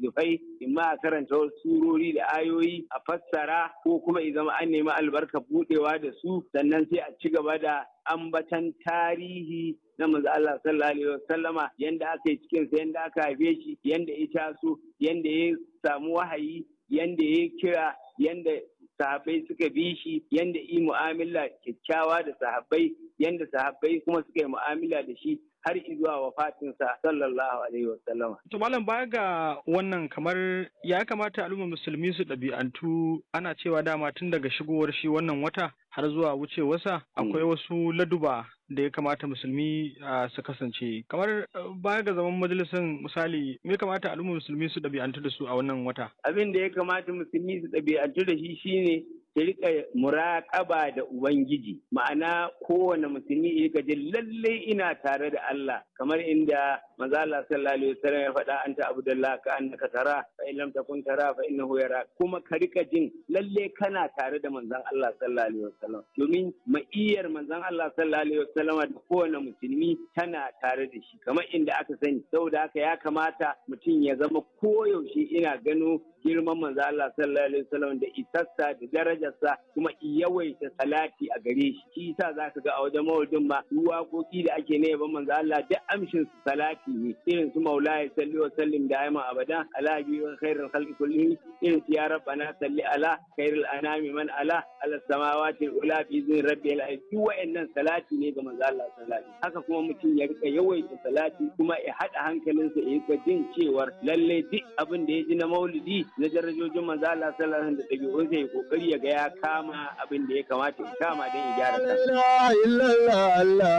littattafai imma a karanta wasu surori da ayoyi a fassara ko kuma i zama an nemi albarka budewa da su sannan sai a ci gaba da ambatan tarihi na manzo Allah sallallahu alaihi wasallama yanda aka yi cikin sa yanda aka haife shi yanda ya taso yanda ya samu wahayi yanda ya kira yanda sahabbai suka bi shi yanda yi mu'amala kyakkyawa da sahabbai yanda sahabbai kuma suka yi mu'amala da shi har zuwa wafatinsa sallallahu alaihi wasallam. To malam baya ga wannan kamar ya kamata al'ummar musulmi su ɗabi'antu ana cewa dama tun daga shigowar shi wannan wata har zuwa wucewarsa akwai wasu laduba da ya kamata musulmi su kasance kamar baya ga zaman majalisar misali me kamata al'ummar musulmi su ɗabi'antu da su a wannan wata abin da ya kamata musulmi su ɗabi'antu da shi shine ta rika muraƙaba da Ubangiji ma'ana kowane musulmi ya rika jin lallai ina tare da Allah kamar inda manzo Allah sallallahu alaihi wasallam ya faɗa anta abdullah ka annaka tara fa in lam takun tara fa innahu yara kuma ka rika jin lallai kana tare da manzon Allah sallallahu alaihi wasallam domin ma'iyar manzon Allah sallallahu alaihi wasallam da kowane musulmi tana tare da shi kamar inda aka sani saboda haka ya kamata mutum ya zama koyaushe ina gano girman manzo Allah sallallahu alaihi wasallam da isassa da darajarsa kuma yawaita salati a gare shi shi yasa zaka ga a wajen maulidin ma waƙoƙi da ake ne ban manzo Allah duk amshin su salati ne irin su maulaya salli wa sallim da ayman abada ala bi wa khairul khalqi kullihim irin su ya rabbana salli ala khairul anami man ala ala samawati ula bi zin rabbil alamin duk wa'annan salati ne ga manzo Allah sallallahu alaihi haka kuma mutum ya rika yawaita salati kuma ya hada hankalinsa ya rika jin cewar lalle duk abin da ya ji na maulidi na darajojin manzo Allah sallallahu alaihi da dabi'un sai kokari ya ga ya kama abin da ya kamata ya kama don ya gyara kansa la illallah Allah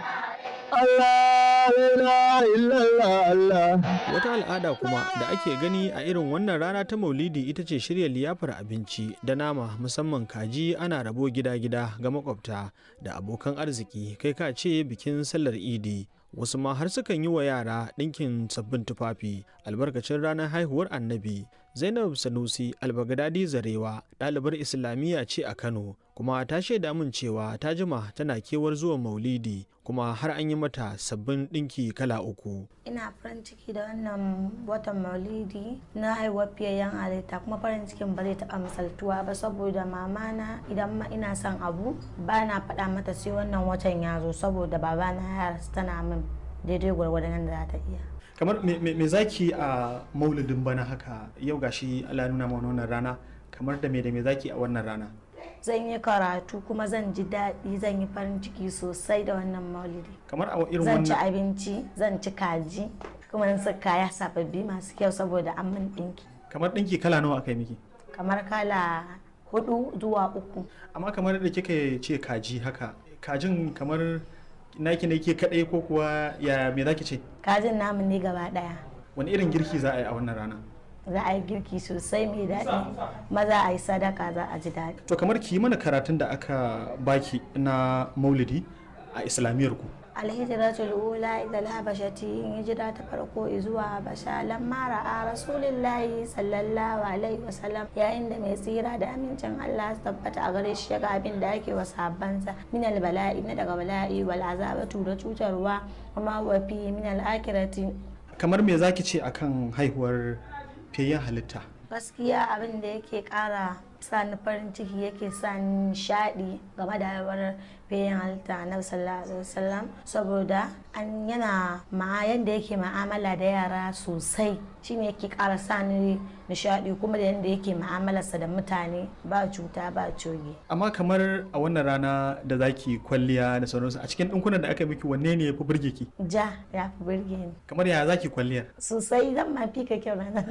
Allah la illallah Allah Wata al'ada kuma da ake gani a irin wannan rana ta Maulidi ita ce shirya liyafar abinci da nama musamman kaji ana rabo gida-gida ga makwabta da abokan arziki kai ka ce bikin sallar Idi wasu ma har sukan yi wa yara ɗinkin sabbin tufafi albarkacin ranar haihuwar annabi zainab sanusi albagadadi zarewa ɗalibar islamiyya ce a kano kuma ta shaida min cewa ta jima tana kewar zuwa maulidi kuma har an yi mata sabbin ɗinki kala uku ina farin ciki da wannan watan maulidi na haihuwar fiyayyen halitta kuma farin cikin ba zai taɓa misaltuwa ba saboda mamana idan ma ina son abu ba na faɗa mata sai wannan watan ya zo saboda babana ya tana min daidai gwargwadon da za ta iya kamar me zaki a maulidin bana haka yau gashi Allah nuna mana wannan rana kamar da me da me zaki a wannan rana zan yi karatu kuma zan ji daɗi zan yi farin ciki sosai da wannan maulidi kamar a irin zan ci wannan abinci zan ci kaji kuma zan saka kaya sababbi masu kyau saboda an min ɗinki kamar ɗinki kala nawa aka yi miki kamar kala hudu zuwa uku amma kamar da kika ce kaji haka kajin kamar naki ne ke kadai ko kuwa ya me zaki ce kajin namu ne gaba ɗaya wani irin girki za a yi a wannan rana za a yi girki sosai mai daɗi maza a yi sadaka za a ji daɗi to kamar ki yi mana karatun da aka baki na maulidi a islamiyyar ku alhijiratul ula ila alhabashati hijira ta farko zuwa habasha lamma ra'a rasulillahi sallallahu alaihi wasallam yayin da mai tsira da amincin Allah su tabbata a gare shi ga abin da ake wa sahabbansa min albala'i na daga bala'i wal azabatu da cutarwa kuma wa fi min al-akhirati kamar me zaki ce akan haihuwar fiyayyen halitta gaskiya abin da yake kara sani farin ciki yake sani nishadi game da haihuwar bayan halitta na sallallahu alaihi wasallam saboda an yana ma yadda yake ma'amala da yara sosai shine yake kara sani nishadi kuma da yadda yake ma'amalarsa da mutane ba cuta ba coge amma kamar a wannan rana da zaki kwalliya da sauransu a cikin ɗinkunan da aka miki wanne ne ya fi burge ki ja ya fi burge ni kamar ya zaki kwalliyar sosai zan ma fi ka kyau ranar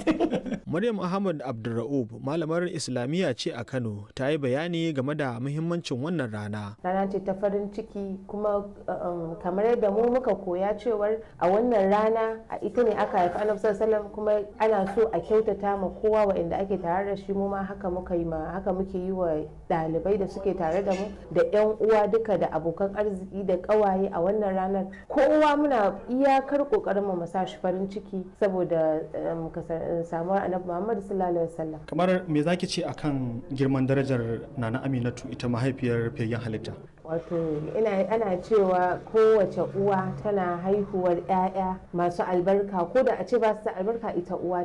Maryam Ahmad Abdulra'ub malamar Islamiyya ce a Kano ta yi bayani game da muhimmancin wannan rana. rana ce ta farin ciki kuma um, kamar yadda mu muka koya cewar a wannan rana a ita ne aka haifi annabi sallallahu alaihi wasallam kuma ana so a kyautata ma kowa waɗanda ake tare da shi mu ma haka muka yi ma haka muke yi wa ɗalibai da suke tare da mu da yan uwa duka da abokan arziki da ƙawaye a wannan ranar kowa muna iyakar ƙoƙarin mu sa shi farin ciki saboda um, kasar- samuwar annabi Muhammad sallallahu alaihi wasallam kamar me zaki ce akan girman darajar nana aminatu ita mahaifiyar fiyayyen halitta wato ina ana cewa kowace uwa tana haihuwar 'ya'ya masu albarka ko da a ce ba su da albarka ita uwa